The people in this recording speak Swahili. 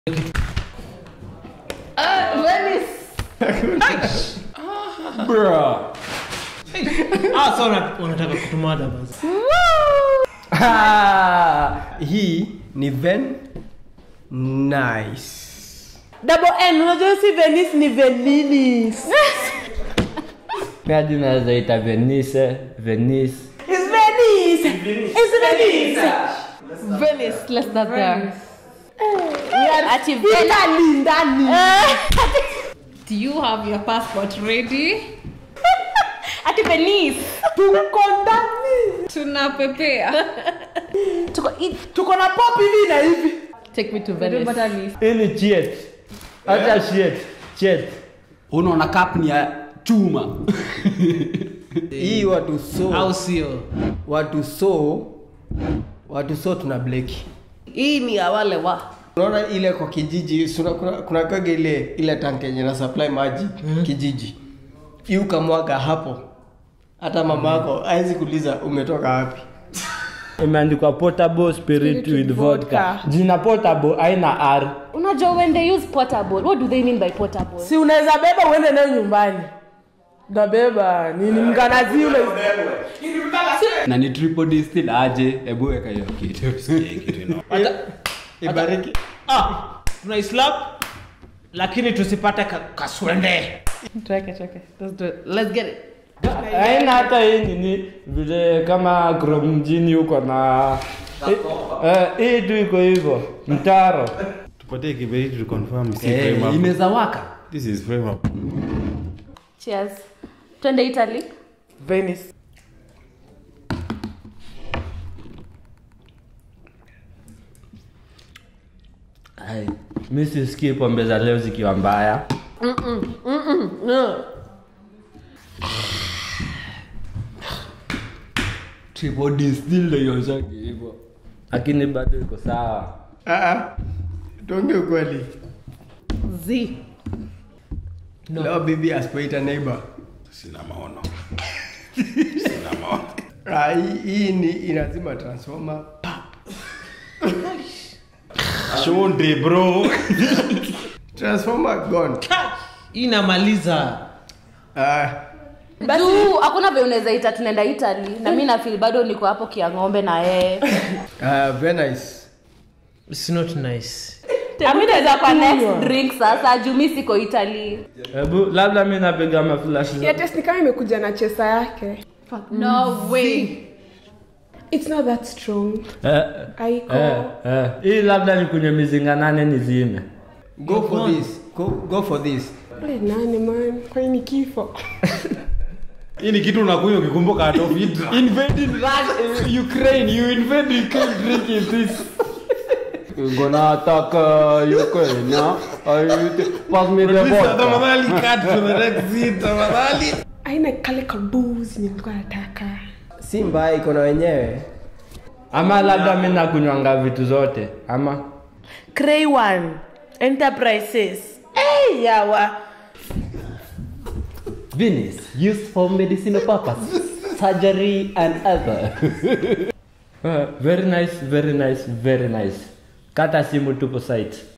Bruh. Ah, so wana- wanataka kutumada basi Ah, hii ni ven nice double n unajua si venice ni veninis Hadi naweza ita Venice, Venice. It's Venice. It's Venice. Venice, let's start there. Ati Italy ndani. Do you have your passport ready? Ati Venice. Tuko ndani. Tunapepea. Tuko i- tuko na pop hivi na hivi. Take me to Venice. Hii ni chet. Acha chet. Chet. unaona cup ni ya chuma hii watu so au sio watu so watu so tuna bleki Hii ni ya wale wa. unaona ile kwa kijiji suna, kuna, kuna kaga ile ile tank yenye na supply maji mm. kijiji hii ukamwaga hapo hata mama yako hawezi kuuliza umetoka wapi Imeandikwa portable spirit with vodka. Jina portable haina R. Unajua when they use portable, what do they mean by portable? Si unaweza beba uende nayo nyumbani. Nabeba nini mkanazi ule. na ni triple distill aje hebu weka hiyo kitu tusikie kitu ino ibariki ah tunaislap lakini tusipate ka, kaswende Tuweke, tuweke. Let's do it. Let's get it. Haina hata hii nini vile kama Chrome mjini huko na eh, hii tu iko hivyo mtaro. tupatie kiberiti to confirm si Eh, frame up. inaweza waka this is frame up Cheers. Twende Italy. Venice. Ai, mi sisikii pombe za leo zikiwa mbaya. triple distill ndio ionjaki hivyo Lakini bado iko sawa. Ah, ah. tuongee ukweli Z. leo bibi asipoita neighbor sina maono sina maono ah, hii, hii ni inazima transformer shonde bro transformer gone inamaliza ah, juu hakuna vile unaweza ita tunaenda italy na mi nafil bado niko hapo kiang'ombe na yeye ah, very nice It's not nice ami naweza kwa next drink sasa juu mi siko italy Hebu labda mi napiga maflash ya test ni kama imekuja na chesa yake no way it's not that strong eh, aiko eh, eh. Hii labda ni kwenye mizinga nane nizime. go for this go, go for this Ule nane man kwani ni kifo hii ni kitu unakunywa ukikumbuka Adolf Hitler invading Russia, Ukraine you invade Ukraine drinking this Gonna attack uh, Ukraine, yeah? I, pass me the vodka. tafadhali cut to the next scene tafadhali aina kale kabuzi nilikuwa nataka si mbaya iko na wenyewe Ama labda mi nakunywanga vitu zote ama Cray one. Enterprises. Hey, yawa. Venice used for medicinal purposes surgery and other Eh, very nice, very nice, very nice. Kata simu tupo site.